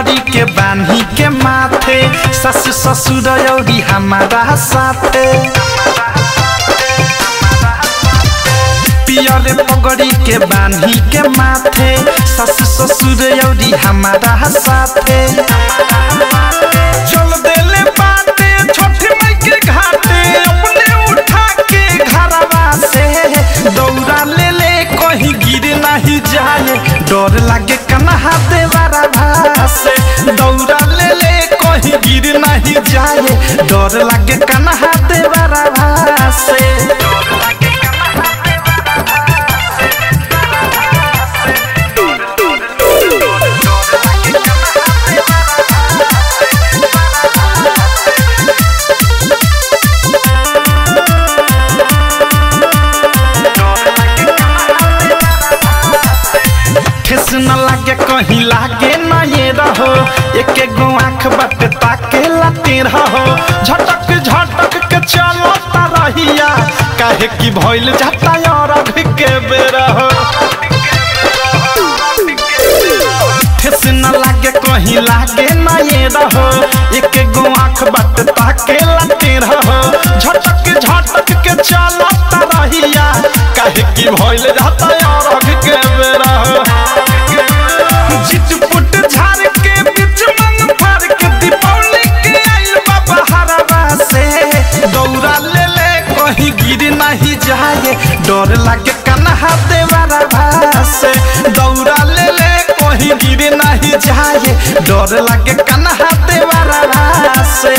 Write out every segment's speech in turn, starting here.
पगड़ी के बान्ही के माथे सस ससुर औरी हमारा साथे पियर पगड़ी के बान्ही के माथे सस ससुर औरी हमारा साथे चल देले बाटे छोटी माई के घाटे अपने उठा के घरवा से दौड़ा ले ले कहीं गिर नहीं जाए डर लागे कन्हा देवारा भासे दौड़ा ले ले कहीं गिर नहीं जाए डर लागे कन्हा देवारा भासे ठेस न लागे कहीं लागे न ये रहो एक गो आँख बट ताके लाते रहो झटक झटक के चलो रहिया काहे की भइल जाता और अघ के बेरा हो ठेस न लागे कहीं लागे न ये रहो एक गो आँख बट ताके लाते रहो झटक झटक के चलो रहिया काहे की भइल जाता और अघ के बेरा हो चिटपुट झाड़ के बीच मंग फाड़ के दीपावली के आइल बाबा हरवा से दौड़ा ले ले कहीं गिर नहीं जाए डर लागे कन्हा देवारा भासे दौड़ा ले ले कहीं गिर नहीं जाए डर लागे कन्हा देवारा भासे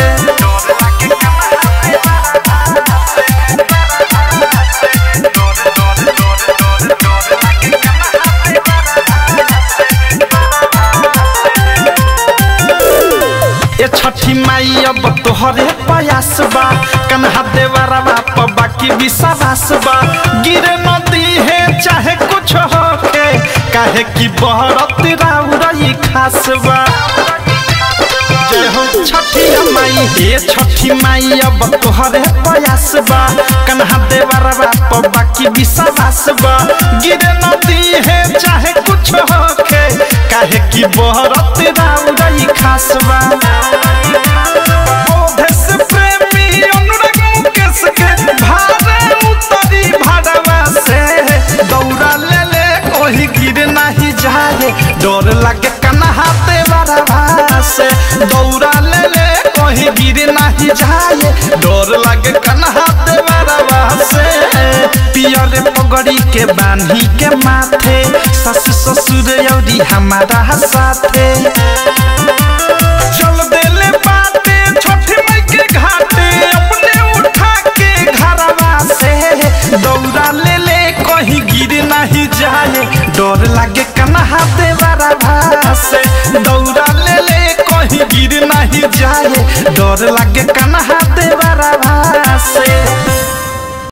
ए छठी माई अब तोहरे प्रयास बा कन्हा देवारा बाप बाकी विश्वास बा गिरे नदी है चाहे कुछ होके काहे की बहरत राउरई खास बा जय हो छठी माई हे छठी माई अब तोहरे प्रयास बा कन्हा देवारा बाप बाकी विश्वास बा गिरे नदी है चाहे कुछ होके काहे की बहरत राउरई खास बा ओधेस प्रेमी अनुराग मुकेश के भारे उतरी भाड़वा से दौड़ा ले ले कोई गिर नहीं जाए डर लागे कन्हा देवारा से दौड़ा ले ले कोई गिर नहीं जाए डर लागे कन्हा देवारा से पियर पगड़ी के बान्ही के माथे सस ससुर औरी हमारा साथे चल देले बाटे छोटी माई के घाटे अपने उठा के घरवा से दौड़ा ले ले कहीं गिर नहीं जाए डर लागे कन्हा देवारा भासे दौड़ा ले ले कहीं गिर नहीं जाए डर लागे कन्हा देवारा भासे